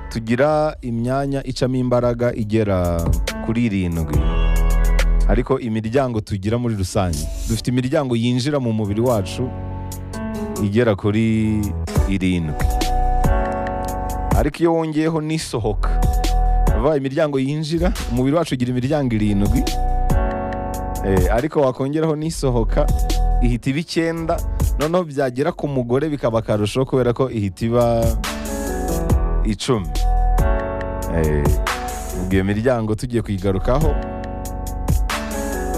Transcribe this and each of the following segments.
tugira imyanya icamo imbaraga igera kuri irindwi ariko imiryango tugira muri rusange dufite imiryango yinjira mu mubiri wacu igera kuri irindwi ariko iyo wongeyeho n'isohoka bivuga imiryango yinjira umubiri wacu ugira imiryango irindwi Eh, ariko wakongeraho n'isohoka ihita iba icyenda noneho byagera ku mugore bikaba akarusho kubera ko ihita iba icumi Eh, ubwo iyo miryango tugiye kuyigarukaho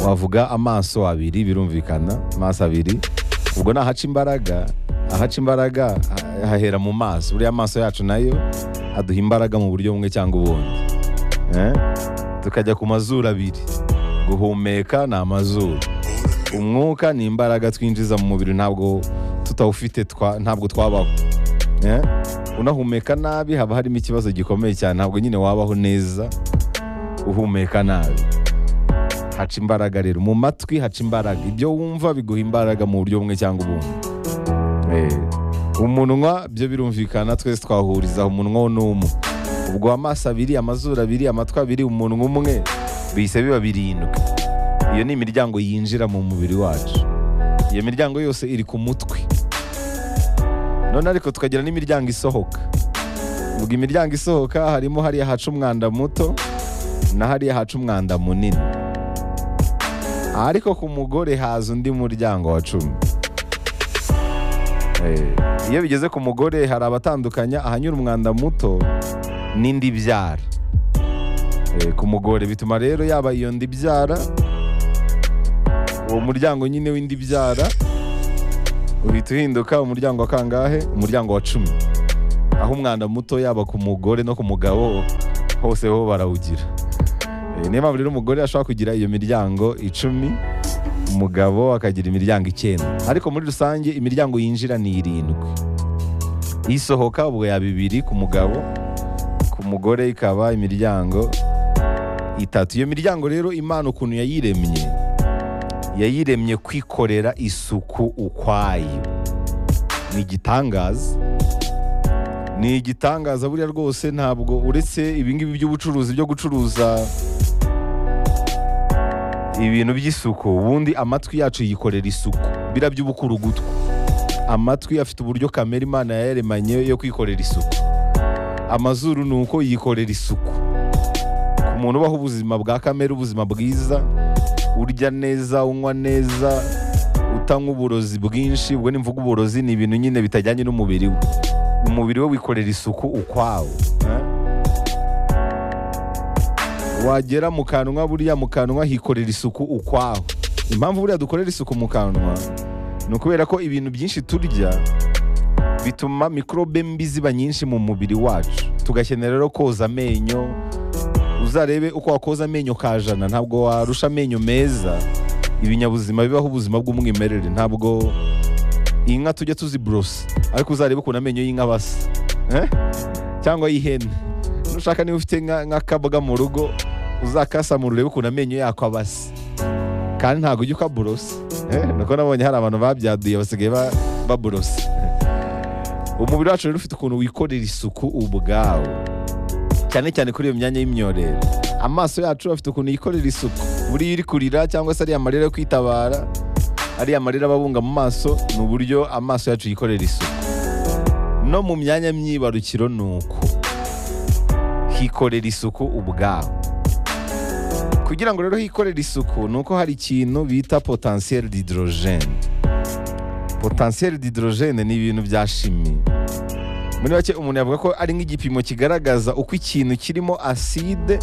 wavuga amaso abiri birumvikana amaso abiri ubwo ni ahaca imbaraga ahaca imbaraga ha- hahera mu maso buriya amaso yacu nayo aduha imbaraga mu buryo bumwe cyangwa ubundi Eh, tukajya ku mazuru abiri guhumeka ni amazuru umwuka ni imbaraga twinjiza mu mubiri ntabwo tutawufite twa- ntabwo twabaho Eh, unahumeka nabi haba harimo ikibazo gikomeye cyane ntabwo nyine wabaho neza uhumeka nabi haca imbaraga rero mu matwi haca imbaraga ibyo wumva biguha imbaraga mu buryo bumwe cyangwa ubundi Eh, umunwa byo birumvikana twese twahuriza umunwa n'umu ubwo amaso abiri amazuru abiri amatwi abiri umunwa umwe bihise biba birindwi iyo ni imiryango yinjira mu mubiri wacu iyo miryango yose iri ku mutwe none ariko tukagira n'imiryango isohoka ubwo imiryango isohoka harimo hariya haca umwanda muto na hariya haca umwanda munini ariko ku mugore haza undi muryango wa cumi Eh, iyo bigeze ku mugore hari abatandukanya ahanyura umwanda muto n'indi byara Eh, ku mugore bituma rero yaba iyo ndi byara uwo muryango nyine w'indi byara uhita uhinduka umuryango wa kangahe umuryango wa cumi aho umwanda muto yaba ku mugore no ku mugabo hose ho barawugira Eh, niyo mpamvu rero umugore ashobora kugira iyo miryango icumi umugabo akagira imiryango icyenda ariko muri rusange imiryango yinjira ni irindwi isohoka ubwo ya bibiri ku mugabo ku mugore ikaba imiryango itatu iyo miryango rero imana ukuntu yayiremye yayiremye kwikorera isuku ukwayo ni igitangaza ni igitangaza buriya rwose ntabwo uretse ibingibi by'ubucuruzi byo gucuruza ibintu by'isuku ubundi amatwi yacu yikorera isuku bira by'ubukurugutwa amatwi afite uburyo kamere imana yaremanye yo kwikorera isuku amazuru ni uko yikorera isuku ku muntu ubaho ubuzima bwa kamere ubuzima bwiza urya neza unywa neza utanywa uburozi bwinshi ubwo ni mvuga uburozi ni ibintu nyine bitajyanye n'umubiri we umubiri we wikorera isuku ukwawo eh? wagera mu kanwa buriya mu kanwa hikorera isuku ukwaho impamvu buriya dukorera isuku mu kanwa ni ukubera ko ibintu byinshi turya bituma mikorobe mbi ziba nyinshi mu mubiri wacu tugakenera rero koza amenyo uzarebe uko wakoza amenyo ka jana ntabwo warusha amenyo meza ibinyabuzima bibaho ubuzima bw'umwimerere ntabwo inka tujya tuziburosa ariko uzarebe ukuntu amenyo y'inka aba asa eh? cyangwa y'ihene nushaka niba ufite nka- nk'akabwa mu rugo uzakasamura urebe ukuntu amenyo yako aba asa kandi ntabwo ujya ukaburosa eh? nuko nabonye hari abantu babyaduye basigaye ba- baburosa umubiri wacu rero ufite ukuntu wikorera isuku ubwawo cyane cyane kuri iyo myanya y'imyorero amaso yacu afite ukuntu yikorera isuku buriya iri kurira cyangwa se ariya marira yo kwitabara ariya marira ababunga mu maso ni uburyo amaso yacu yikorera isuku no mu myanya myibarukiro ni uko hikorera isuku ubwaho kugira ngo rero hikorere isuku ni uko hari ikintu bita potentiel d'hydrogène potentiel d'hydrogène ni ibintu bya shimi muri make umuntu yavuga ko ari nk'igipimo kigaragaza uko ikintu kirimo aside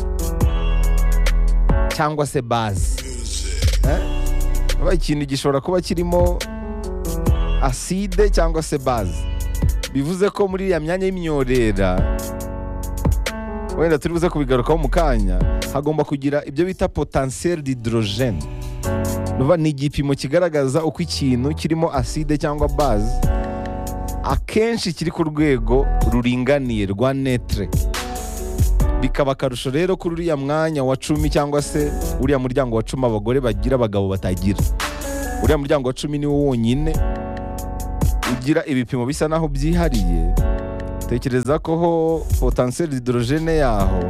cyangwa se base Eh? Aba ikintu gishobora kuba kirimo aside cyangwa se base bivuze ko muri iriya myanya y'imyorera wenda turi buze kubigarukaho mu kanya hagomba kugira ibyo bita potentiel d'hydrogène nuva ni igipimo kigaragaza uko ikintu kirimo aside cyangwa base akenshi kiri ku rwego ruringaniye rwa netre bikaba akarusho rero kuri uriya mwanya wa cumi cyangwa se uriya muryango wa cumi abagore bagira abagabo batagira uriya muryango wa cumi ni wo wonyine ugira ibipimo bisa naho byihariye tekereza ko ho potansiyeri hidorojene yaho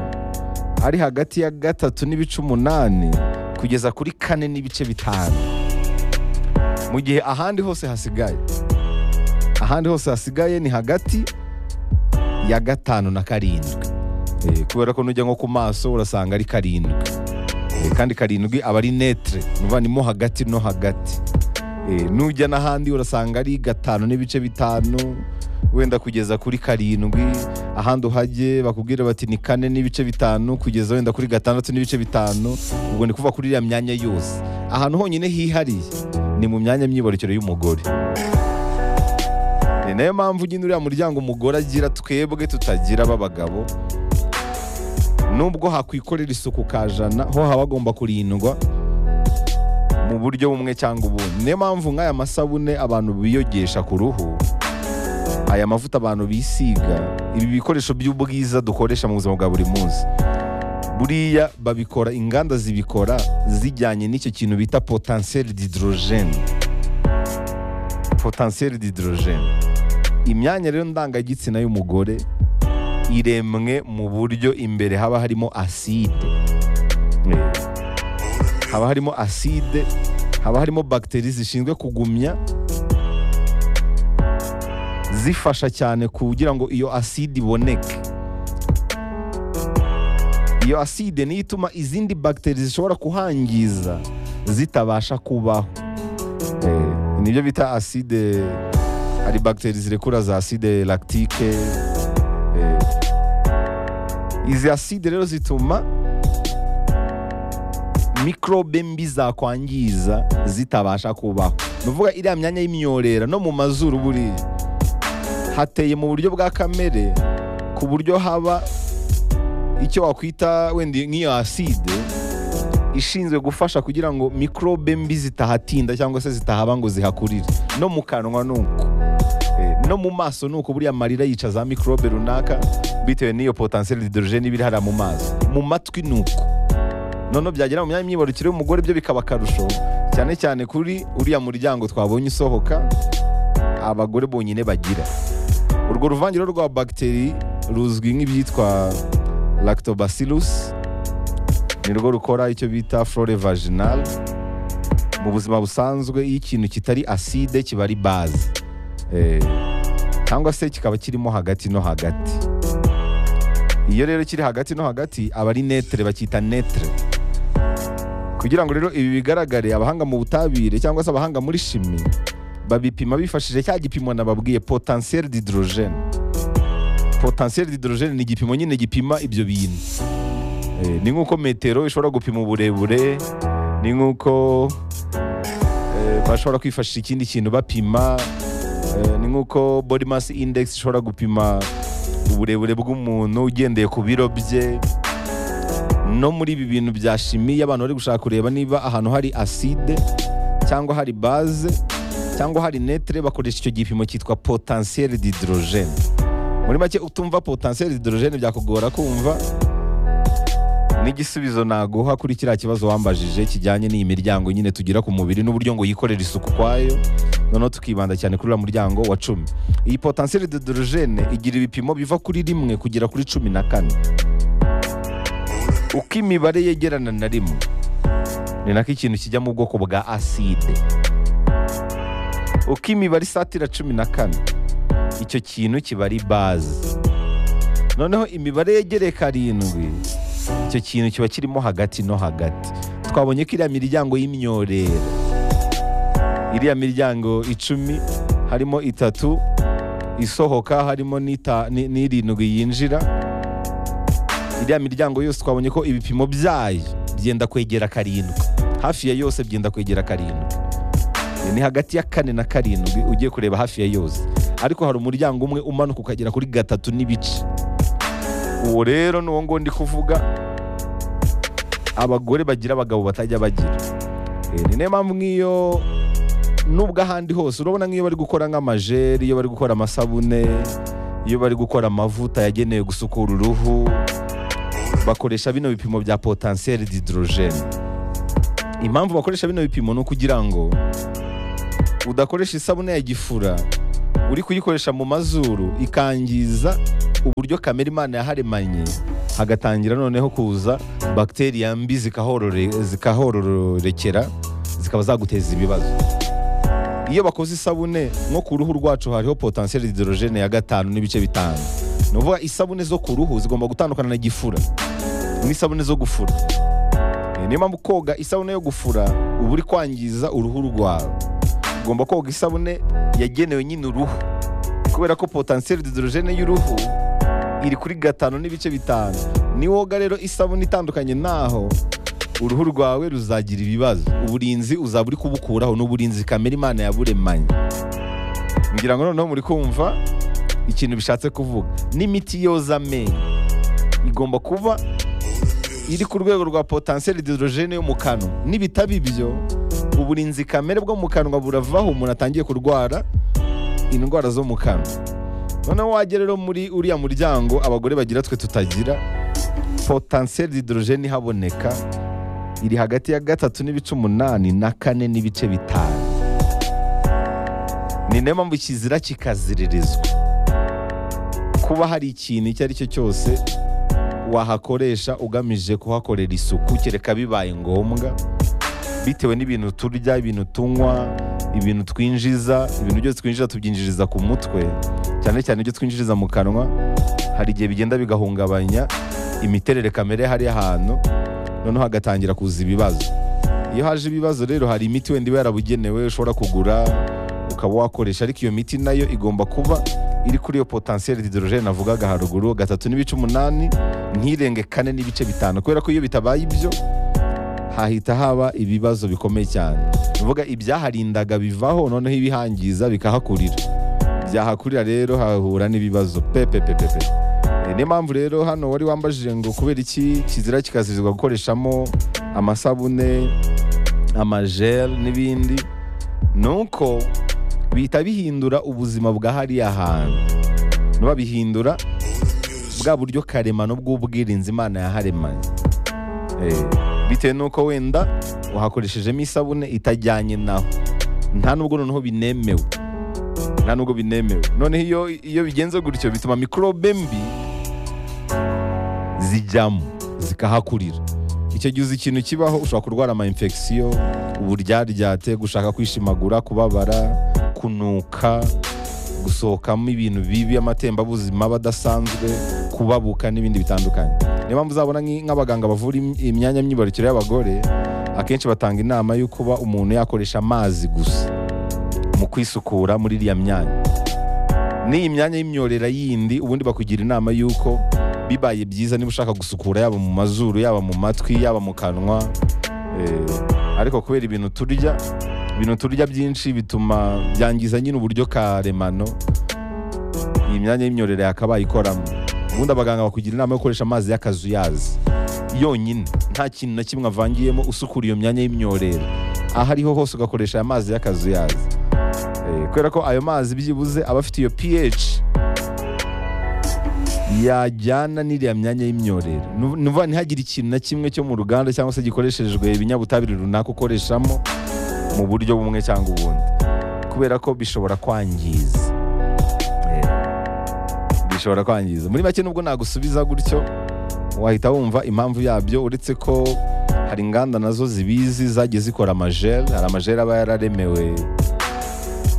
ari hagati ya gatatu n'ibice umunani kugeza kuri kane n'ibice bitanu mu gihe ahandi hose hasigaye ahandi hose hasigaye ni hagati ya gatanu na karindwi Eh, kubera ko nujya nko ku maso urasanga ari karindwi Eh, kandi karindwi aba ari netre nuvanimo hagati no hagati Eh, nujya n'ahandi urasanga ari gatanu n'ibice bitanu wenda kugeza kuri karindwi ahandi uhajye bakubwira bati ni kane n'ibice bitanu kugeza wenda kuri gatandatu n'ibice bitanu ubwo ni kuva kuri iriya myanya yose ahantu honyine hihariye ni mu myanya myibarukiro y'umugore ni nayo mpamvu nyine uriya muryango umugore agira twebwe tutagira b'abagabo nubwo hakwikorera isuku ka jana ho haba hagomba kurindwa mu buryo bumwe cyangwa ubundi niyo mpamvu nk'aya masabune abantu biyogesha ku ruhu aya mavuta abantu bisiga ibi bikoresho by'ubwiza dukoresha mu buzima bwa buri munsi buriya babikora inganda zibikora zijyanye n'icyo kintu bita potansiyeri d'hydrogène potansiyeri d'hydrogène imyanya rero ndangagitsina y'umugore iremwe mu buryo imbere haba harimo aside Eh, haba harimo aside haba harimo bagiteri zishinzwe kugumya zifasha cyane kugira ngo iyo aside iboneke iyo aside niyo ituma izindi bagiteri zishobora kuhangiza zitabasha kubaho Eh, nibyo bita aside hari bagiteri zirekura za aside lactique Eh, izi aside rero zituma mikorobe mbi zakwangiza zitabasha kubaho ni ukuvuga iriya myanya y'imyorera no mu mazuru buriya hateye mu buryo bwa kamere ku buryo haba icyo wakwita wenda nk'iyo aside ishinzwe gufasha kugira ngo mikorobe mbi zitahatinda cyangwa se zitahaba ngo zihakurire no mu kanwa nuko Eh, no mu maso nuko buriya amarira yica za mikorobe runaka bitewe n'iyo potansiyeri hidorojeni iba iri hariya mu maso mu matwi nuko noneho byagera mu myanya y'imyibarukiro y'umugore byo bikaba akarusho cyane cyane kuri uriya muryango twabonye usohoka abagore bonyine bagira urwo ruvangiro rwa bagiteri ruzwi nk'ibyitwa lactobacillus nirwo rukora icyo bita flore vaginal mu buzima busanzwe iyo ikintu kitari aside kiba ari baze Eh, cyangwa se kikaba kirimo hagati no hagati iyo rero kiri hagati no hagati aba ari netre bakita netre kugira ngo rero ibi bigaragare abahanga mu butabire cyangwa se abahanga muri shimi babipima bifashishije cya gipimo nababwiye potentiel d'hydrogène potentiel d'hydrogène ni igipimo nyine gipima ibyo bintu Eh, ni nk'uko metero ishobora gupima uburebure ni nk'uko eh, bashobora kwifashisha ikindi kintu bapima Eh, ni nk'uko body mass index ishobora gupima uburebure bw'umuntu ugendeye ku biro bye no muri ibi bintu bya shimi y'abantu bari gushaka kureba niba ahantu hari aside cyangwa hari baze cyangwa hari netre bakoresha icyo gipimo cyitwa potentiel d'hydrogène muri make utumva potentiel d'hydrogène byakugora kumva n'igisubizo naguha kuri kiriya kibazo wambajije kijyanye n'iyi miryango nyine tugira ku mubiri n'uburyo ngo yikorere isuku kwayo noneho tukibanda cyane kuri uriya muryango wa cumi iyi potentiel d'hydrogène igira ibipimo biva kuri rimwe kugera kuri cumi na kane uko imibare yegerana na rimwe ni nako ikintu kijya mu bwoko bwa aside uko imibare isatira cumi na kane icyo kintu kiba ari baze noneho imibare yegereye karindwi icyo kintu kiba kirimo hagati no hagati twabonye ko iriya miryango y'imyorera iriya miryango icumi harimo itatu isohoka harimo n'ita- ni- n'irindwi yinjira iriya miryango yose twabonye ko ibipimo byayo byenda kwegera karindwi hafi ya yose byenda kwegera karindwi ni hagati ya kane na karindwi ugiye kureba hafi ya yose ariko hari umuryango umwe umanuka ukagera kuri gatatu n'ibice uwo rero ni uwo ngo ndi kuvuga abagore bagira abagabo batajya bagira Eh, ni nayo mpamvu nk'iyo nubwo ahandi hose urabona nk'iyo bari gukora nk'amajeri iyo bari gukora amasabune iyo bari gukora amavuta yagenewe gusukura uruhu bakoresha bino bipimo bya potansiyeri d'hydrogène impamvu bakoresha bino bipimo ni ukugira ngo udakoresha isabune ya gifura uri kuyikoresha mu mazuru ikangiza uburyo kamere imana yaharemanye hagatangira noneho kuza bakiteri mbi zikahorore- zikahororekera zikaba zaguteza ibibazo iyo bakoze isabune nko ku ruhu rwacu hariho potensiyeli hidorogene ya gatanu n'ibice bitanu ni ukuvuga isabune zo ku ruhu zigomba gutandukana na gifura n'isabune zo gufura Eh, niyo mpamvu koga isabune yo gufura uba uri kwangiza uruhu rwawe ugomba koga isabune yagenewe nyine uruhu kubera ko potensiyeli hidorogene y'uruhu iri kuri gatanu n'ibice bitanu niwoga rero isabune itandukanye naho uruhu rwawe ruzagira ibibazo uburinzi uzaba uri kubukuraho n'uburinzi kamere imana yaburemanye ngira ngo noneho muri kumva ikintu bishatse kuvuga n'imiti yoza amenyo igomba kuba iri ku rwego rwa potensiyeli hidorogene yo mu kanwa nibitaba ibyo uburinzi kamere bwo mu kanwa buravaho umuntu atangiye kurwara indwara zo mu kanwa noneho wajya rero muri uriya muryango abagore bagira twe tutagira potensiyeli hidorogene ihaboneka iri hagati ya gatatu n'ibice umunani na kane n'ibice bitanu ni nayo mpamvu kizira kikaziririzwa kuba hari ikintu icyo ari cyo cyose wahakoresha ugamije kuhakorera isuku kereka bibaye ngombwa bitewe n'ibintu turya ibintu tunywa ibintu twinjiza ibintu byose twinjiza tubyinjiriza ku mutwe cyane cyane ibyo twinjiriza mu kanwa hari igihe bigenda bigahungabanya imiterere kamere hari ahantu noneho hagatangira kuza ibibazo iyo haje ibibazo rero hari imiti wenda iba yarabugenewe ushobora kugura ukaba wakoresha ariko iyo miti nayo igomba kuba iri kuri iyo potensiyeli hidorogene navugaga haruguru gatatu n'ibice umunani ntirenge kane n'ibice bitanu kubera ko iyo bitabaye ibyo hahita haba ibibazo bikomeye cyane uvuga ibyaharindaga bivaho noneho ibihangiza bikahakurira byahakurira rero hahura n'ibibazo pepe pepe pe Eh, niyo mpamvu rero hano wari wambajije ngo kubera iki kizira kikazirizwa gukoreshamo amasabune amajel n'ibindi ni uko bihita bihindura ubuzima bwa hariya hantu nuba bihindura bwa buryo karemano bw'ubwirinzi imana yaharemanye Eh, bitewe n'uko wenda wahakoreshejemo isabune itajyanye naho nta nubwo noneho binemewe nta nubwo binemewe noneho iyo iyo bigenze gutyo bituma mikorobe mbi zijyamo zikahakurira icyo gihe uzi ikintu kibaho ushobora kurwara ama infection uburyaryate gushaka kwishimagura kubabara kunuka gusohokamo ibintu bibi amatembabuzima aba adasanzwe kubabuka n'ibindi bitandukanye niyo mpamvu uzabona nk'i- nk'abaganga bavura im- imyanya myibarukiro y'abagore akenshi batanga inama yo kuba umuntu yakoresha amazi gusa mu kwisukura muri iriya myanya n'iyi myanya y'imyorera yindi ubundi bakugira inama y'uko bibaye byiza niba ushaka gusukura yaba mu mazuru yaba mu matwi yaba mu kanwa eh, ariko kubera ibintu turya ibintu turya byinshi bituma byangiza nyine uburyo karemano iyi myanya y'imyorere yakabaye ikoramo ubundi abaganga bakugira inama yo gukoresha amazi y'akazuyazi yonyine nta kintu na kimwe avangiyemo usukura iyo myanya y'imyorere aho ariho hose ugakoresha aya mazi y'akazuyazi Eh, kubera ko ayo mazi byibuze aba afite iyo pH yajyana n'iriya myanya y'imyorere Nuv- ni ukuvuga ntihagire ikintu na kimwe cyo mu ruganda cyangwa se gikoreshejwe ibinyabutabire runaka ukoreshamo mu buryo bumwe cyangwa ubundi kubera ko bishobora kwangiza Eh, bishobora kwangiza muri make nubwo nagusubiza gutyo wahita wumva impamvu yabyo uretse ko hari inganda nazo zibizi zagiye zikora amajeri hari amajeri aba yararemewe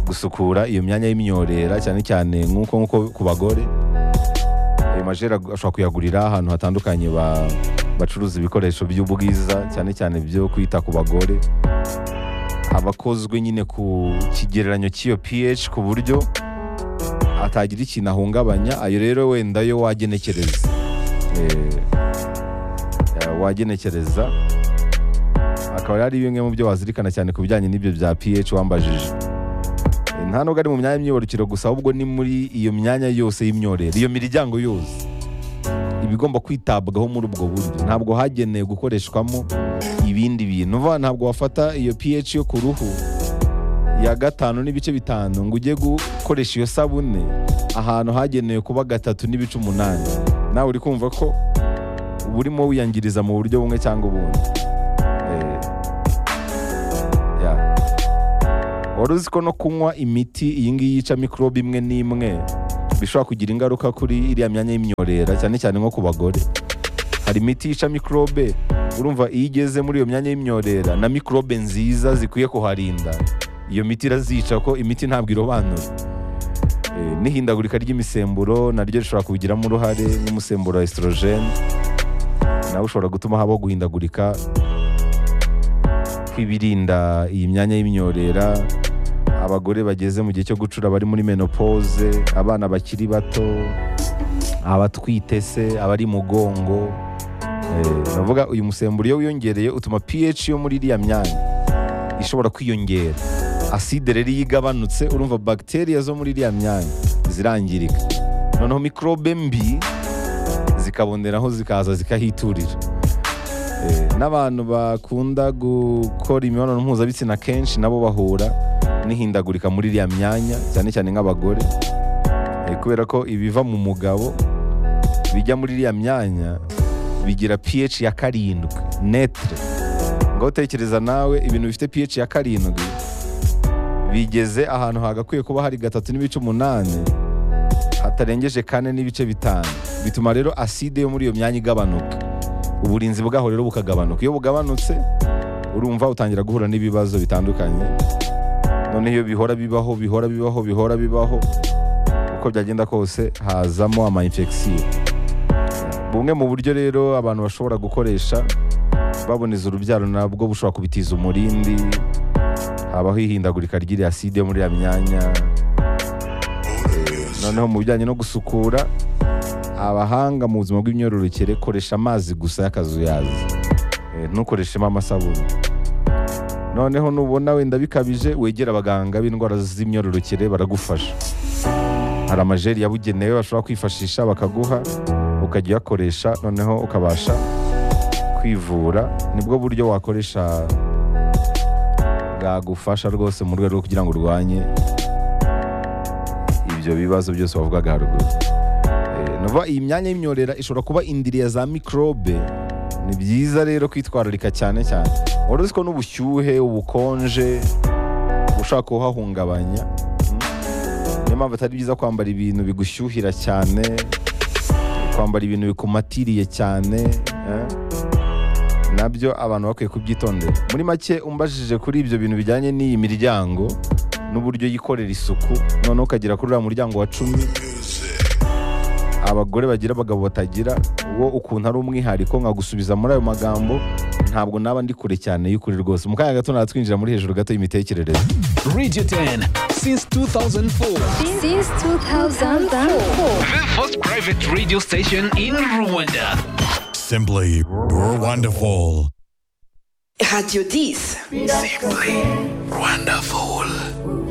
gusukura iyo myanya y'imyorera cyane cyane nk'uko nk'uko ku bagore ayo majeri agu- ashobora kuyagurira ahantu hatandukanye ba- bacuruza ibikoresho by'ubwiza cyane cyane byo kwita ku bagore aba akozwe nyine ku kigereranyo cy'iyo pH ku buryo atagira ikintu ahungabanya ayo rero wenda yo wagenekereza Eh, eh, wagenekereza akaba yari bimwe mu byo wazirikana cyane ku bijyanye n'ibyo bya pH wambajije Eh, nta nubwo ari mu myanya y'imyororokero gusa ahubwo ni muri iyo myanya yose y'imyorere iyo miryango yose iba igomba kwitabwaho muri ubwo buryo ntabwo hagenewe gukoreshwamo ibindi bintu uvuga ntabwo wafata iyo pH yo ku ruhu ya gatanu n'ibice bitanu ngo ujye gukoresha iyo sabune ahantu hagenewe kuba gatatu n'ibice umunani nawe uri kumva ko uba urimo wiyangiriza mu buryo bumwe cyangwa ubundi Eh, yeah. wari uzi ko no kunywa imiti iyi ngiyi yica mikorobe imwe n'imwe bishobora kugira ingaruka kuri iriya myanya y'imyorera cyane cyane nko ku bagore hari imiti yica mikorobe urumva iyo igeze muri iyo myanya y'imyorera na mikorobe nziza zikwiye kuharinda iyo miti irazica ko imiti ntabwo irobanura Eh, n'ihindagurika ry'imisemburo naryo rishobora kubigiramo uruhare n'umusemburo wa estrogene nawe ushobora gutuma habaho guhindagurika kw'ibirinda iyi myanya y'imyorera abagore bageze mu gihe cyo gucura bari muri menopause abana bakiri bato abatwite se abari mugongo Eh, navuga uyu musemburo iyo wiyongereye utuma pH yo muri iriya myanya ishobora kwiyongera aside rero iyo igabanutse urumva bagiteri zo muri iriya myanya zirangirika noneho mikorobe mbi zikaboneraho zikaza zikahiturira Eh, n'abantu bakunda gukora imibonano mpuzabitsina kenshi nabo bahura n'ihindagurika muri iriya myanya cyane cyane nk'abagore Eh, kubera ko ibiva mu mugabo bijya muri iriya myanya bigira pH ya karindwi netre ngo utekereza nawe ibintu bifite pH ya karindwi bigeze ahantu hagakwiye kuba hari gatatu n'ibice umunani hatarengeje kane n'ibice bitanu bituma rero aside yo muri iyo myanya igabanuka uburinzi bwaho rero bukagabanuka iyo bugabanutse urumva utangira guhura n'ibibazo bitandukanye none iyo bihora bibaho bihora bibaho bihora bibaho uko byagenda kose hazamo ama infection bumwe mu buryo rero abantu bashobora gukoresha baboneza urubyaro nabwo bushobora kubitiza umurindi habaho ihindagurika ry'iriya aside yo muri iriya myanya Eh, noneho mu bijyanye no gusukura abahanga mu buzima bw'imyororokere koresha amazi gusa y'akazuyazi Eh, ntukoreshemo amasabune noneho nubona wenda bikabije wegera abaganga b'indwara z'imyororokere baragufasha hari amajeri yabugenewe bashobora kwifashisha bakaguha ukajya uyakoresha noneho ukabasha kwivura nibwo buryo wakoresha bwagufasha rwose mu rwego rwo kugira ngo urwanye ibyo bibazo byose wavugaga haruguru Eh, ni ukuvuga iyi myanya y'imyorera ishobora kuba indiri ya za mikorobe ni byiza rero kwitwararika cyane cyane wari uzi ko n'ubushyuhe ubukonje ushaka kuhahungabanya mm, niyo mpamvu atari byiza kwambara ibintu bigushyuhira cyane kwambara ibintu bikumatiriye cyane eh? nabyo abantu bakwiye kubyitondera muri make umbajije kuri ibyo bintu bijyanye n'iyi miryango n'uburyo yikorera isuku noneho ukagera kuri uriya muryango wa cumi abagore bagira abagabo batagira wo ukuntu ari umwihariko nkagusubiza muri ayo magambo ntabwo naba ndi kure cyane y'ukuri rwose mu kanya gato natwinjira muri hejuru gato y'imitekerereze Radio 10 since 2004. since 2004. The first private radio station in Rwanda. Simply wonderful. Radio 10. Wonderful.